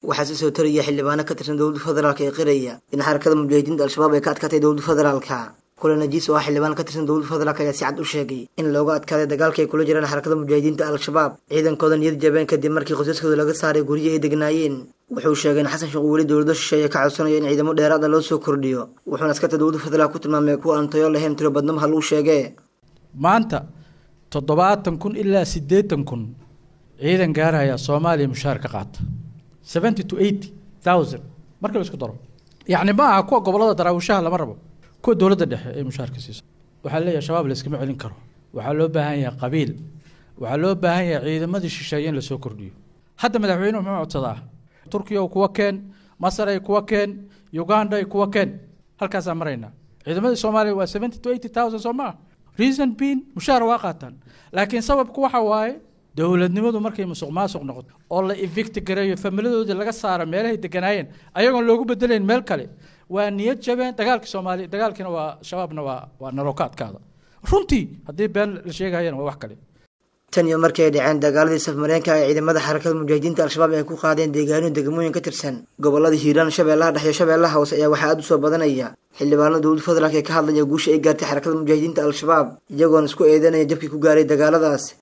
waxaa si soo taraya xildhibaano ka tirsan dowladda federaalka ee qiraya in xarakada mujaahidiinta al-shabaab ay ka adkaatay dowladda federaalka kule najiis oo ah xildhibaan ka tirsan dowladda federaalk ayaa si cad u sheegay in looga adkaaday dagaalka ay kula jiraan xarakada mujaahidiinta al-shabaab ciidankooda niyad jabeen kadib markii qosaskooda laga saaray guryihi ay degnaayeen wuxuu sheegay in xasan sheekh uu weli dowlado shisheeye ka codsanayo in ciidamo dheeraada loo soo kordhiyo wuxuuna askarta dowladda federaalk ku tilmaamay kuwa aan tayo lahayn tiro badnamaha lagu sheegee maanta toddobaatan kun ilaa siddeetan kun ciidan gaaraya soomaaliya mushaar ka qaata seventy to eighty thousand marka la isku daro yacni ma aha kuwa gobollada daraawishaha lama rabo kuwa dowladda dhexe ee mushaarka siiso waxaa leeyahay shabaab la iskama celin karo waxaa loo baahan yahay qabiil waxaa loo baahan yahay ciidamadii shisheeye in lasoo kordhiyo hadda madaxweynuhu muxuu codsadaa turkiya kuwa keen masar ay kuwa keen uganda ay kuwa keen halkaasaan maraynaa ciidamadii soomaaliya waa seventy to eighty thousand soo maa reason being mushaar waa qaataan laakiin sababku waxa waaye dowladnimadu markay musuq maasuq noqoto oo la evicti gareeyo familadoodii laga saaro meelahay deganaayeen ayagoon loogu bedelayn meel kale waa niyad jabeen dagaalka soomaaliya dagaalkiina waa shabaabna waa waa narooka adkaada runtii haddii been la sheegayana waa wax kale tan iyo markii ay dhaceen dagaaladii safmareenka ee ciidamada xarakada mujaahidiinta al-shabaab ay ku qaadeen deegaano degmooyin ka tirsan gobolada hiiraan shabeellaha dhexe iyo shabeellaha hoose ayaa waxaa aada u soo badanaya xildhibaanada dowladda federaalk ee ka hadlaya guusha ay gaartay xarakada mujaahidiinta al-shabaab iyagoona isku eedanaya jabkii ku gaaray dagaaladaas